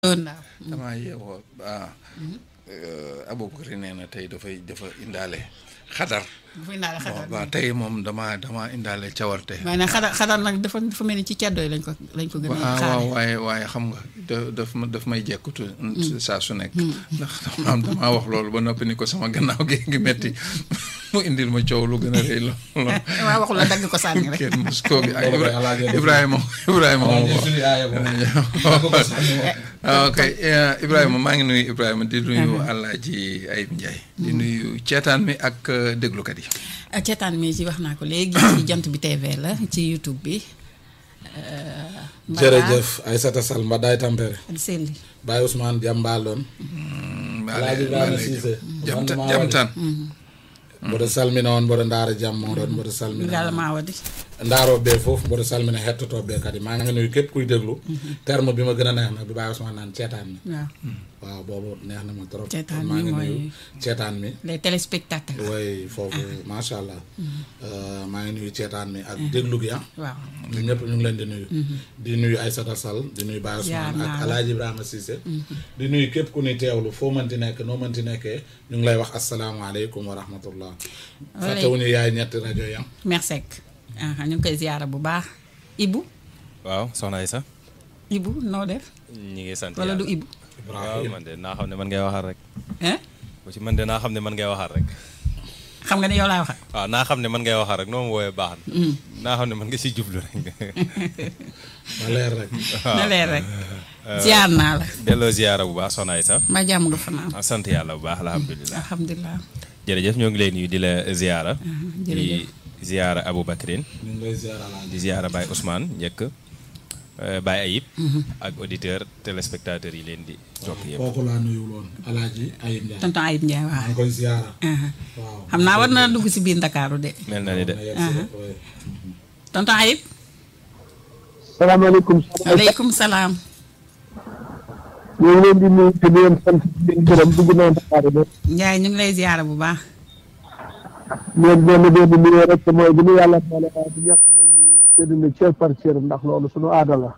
ndaw damaa yeewoo ah Aboubacry nee na tey dafay dafa indaale xadar bu fi indaale xadar waaw tey moom damaa damaa indaale cawarte waaye nag xadar xadar nag dafa dafa mel ni ci ceddo yi lañ ko lañ ko gën a waaw xaare waaye waaye xam nga da daf ma daf may jekkutu saa su nekk ndax dama damaa wax loolu ba noppi ni ko sama gannaaw gi ngi metti mu indil ma coow lu gën a rëy lool waaw waxul la dagg ko sànni rek kenn mos koo gi ay Ibrahima Ibrahima moom ok Ibrahima maa ngi nuyu Ibrahima di nuyu Alaaji Ayib Ndiaye di nuyu ceetaan mi ak déglukat yi ceetaan mi ci wax naa ko léegi ci jant bi TV la ci YouTube bi jërëjëf Aïssata Sall Mbadaay Tampere selli Baye Ousmane Diambaloon Alaaji Ibrahima Cissé jamtan jamtan mboɗo salmina on mboɗo ndaara jam moɗon mboɗo salmina yàlla maa wadi ndaaroɓe fof mboɗo salmina hettotoɓe kadi maa ngi nuyu képp kuy déglu terme bi ma gën a neex nag bi Baye Ousmane naan ceetaan mi waaw waaw boobu neex na ma trop Ceetaan maa mi ngi mooy- nuyu ceetaan mi les téléspectateurs way foofu macha allah maa ngi nuyu ceetaan mi ak déglu gi ah waaw ñun ñëpp ñu ngi leen di nuyu di nuyu Aïssata Sall di nuyu Baye Ziar Ousmane naa ak la. Alaaji Ibrahima Cissé di nuyu képp ku ni teewlu foo mënti nekk noo mënti nekkee ñu ngi lay wax asalaamaaleykum wa rahmatullah fàttewuñu yaay ñetti rajo yam merci ah ñu ngi koy ziyaara bu baax Ibu waaw soxna Aïssa Ibu noo def ñi ngi sant wala du yàlla. Ibu waaw man de naa xam ne man ngay waxal rek hein bu ci man de naa xam ne man ngay waxal rek xam nga ne yow laa waxal waaw naa xam ne man ngay waxal rek noo ma woowee baax na naa xam ne man nga si jublu rek ma leer rek na leer rek ziyaar naa la delloo ziyaara bu baax soxna Aïssa ma jàmm nga fanaan ah, sant yàlla bu baax alhamdulilah alhamdulilah jërëjëf ñoo ngi lay nuyu di la ziyaara di jërëjëf. ziyaara Aboubacrin ñu ngi lay ziar Alaaji di ziyaara Baye Ousmane njëkk eh, Baye Ayib ak auditeur téléspectateurs yi leen di jokk yëpp kooku laa nuyul woon Alaaji Ayib Ndiaye tonton Ayib Ndiaye maa waaw ngi koy ziara aha waaw xam naa war na dugg si biir Ndakaaru de mel na ni de na yegg si rek, ouais. tonton Ayib salaamaaleykum aleykum salaam ñu ngi leen di nuyu te di leen sant di leen gërëm dugg naa Dakar de Ndiaye ñu ngi lay ziyaara bu baax leen benn benn nuyoo rek mooy bu ñu yàlla boole waaye bu ñàkk nañ ñu séddale cër par cër ndax loolu suñu aada la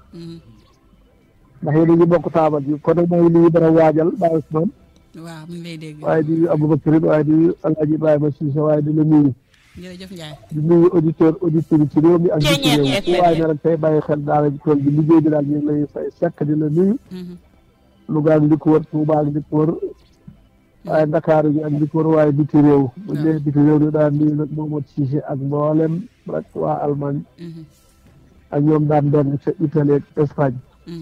ndax yéen a ngi bokk taabal ji kon nag maa ngi nuyu dara waajal Baye Ousmane waaw mu ngi lay dégg waaye di Aboubacry waaye di Alaaji Ibrahima Cissé waaye di la nuyu jërëjëf Ndiaye di nuyu auditeur auditeur yi ci réew mi ak ci réew mi fu waaye ne rek tey bàyyi xel daara ji tool bi liggéey bi daal ñu ngi lay fay sekk di la nuyu Louga ak li ko wër Touba ak li ko wër waaye Ndakaaru gi ak li ko wër waaye biti réew bu ñu nee biti réew ni daan nuyu nag Momadou Cissé ak mboolem rek waa Allemagne ak ñoom daan doon ca Italie ak Espagne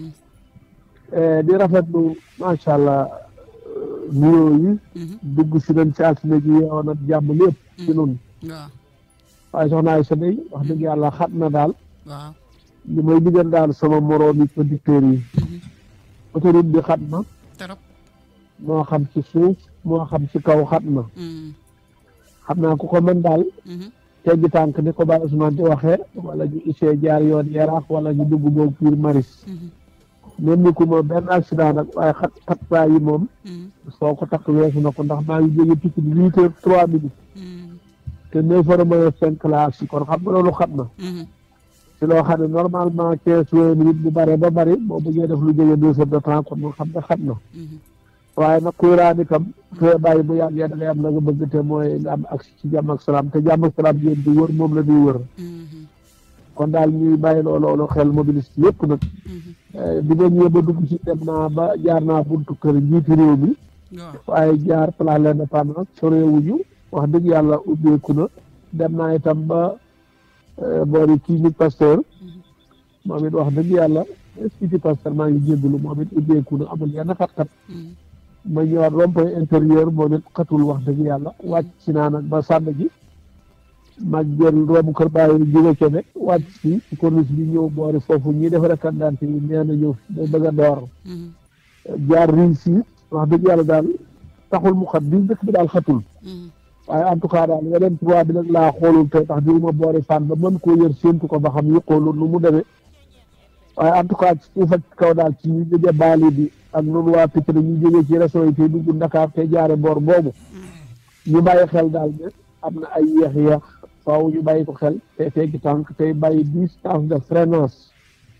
Eh, di rafetlu macha allah eh, nuyoo yi dugg si nañ ci altine ji yeewoon ak jàmm lépp ci nun waaw waaye soxna Aïssa day wax dëgg yàlla xat na daal waaw li may digal daal sama moroom yi producteurs yi autoroute bi xat na trop moo xam ci suuf moo xam ci kaw xat na xam naa ku ko mën daal teggi tànk ni ko Baye Ousmane di waxee wala ñu isee jaar yoon yaraax wala ñu dugg boog piir maris même ni ku ma benn accident nag waaye xat xat saa yi moom soo ko takk weesu na ko ndax maa ngi jóge Pikine huit heures trois minutes te neuf heures moins cinq la ak si kon xam nga loolu xat na ci loo xam ne normalement quinze vingt minutes bu bare ba bari boo bëggee def lu jóge deux heures de temps kon moom xam nga xat na waaye nag kuy raani kam te bàyyi bu yàggee da ngay am la nga bëgg te mooy nga am ak ci jàmm ak salaam te jàmm ak salaam yéen di wër moom la ñuy wër kon daal ñuy bàyyi loolu loolu xel mobiliste yëpp nag bi nga ñëwee ba dugg ci dem naa ba jaar naa buntu kër njiiti réew mi waaw waaye jaar place l'Indépendance soreewuñu wax dëgg yàlla ubbeeku na dem naa itam ba eh, boori clinique Pasteur moom it wax dëgg yàlla institut Pasteur maa ngi jéggalu moom it ubbeeku na amul yenn xat-xat ma ñëwaat rond-point intérieur moom it xatul wax dëgg yàlla wàcc si naa nag ba sànn ji mag jël romb kër bàyyi jóge Kébé wàcc si ci corniche bi ñëw boori foofu ñi defare carte yi nee na ñëw day bëgg a door jaar réussir wax dëgg yàlla daal taxul mu xat bi dëkk bi daal xatul waaye en tout cas daal yeneen trois bi nag laa xoolul te tax diwuma boori fan ba mën koo yër séentu ko ba xam yuqoolul nu mu demee waaye en tout cas ci suuf ak ci kaw daal ci ñu jóge baali bi ak noonu waa Pikine ñu jógee ci région yi tey dugg Dakar te jaare boor boobu ñu bàyyi xel daal ne am na ay yéex-yéex faaw ñu bàyyi ko xel te teggi tànk tey bàyyi distance de freinage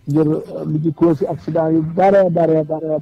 ngir li ci cause accident yu bare bare bare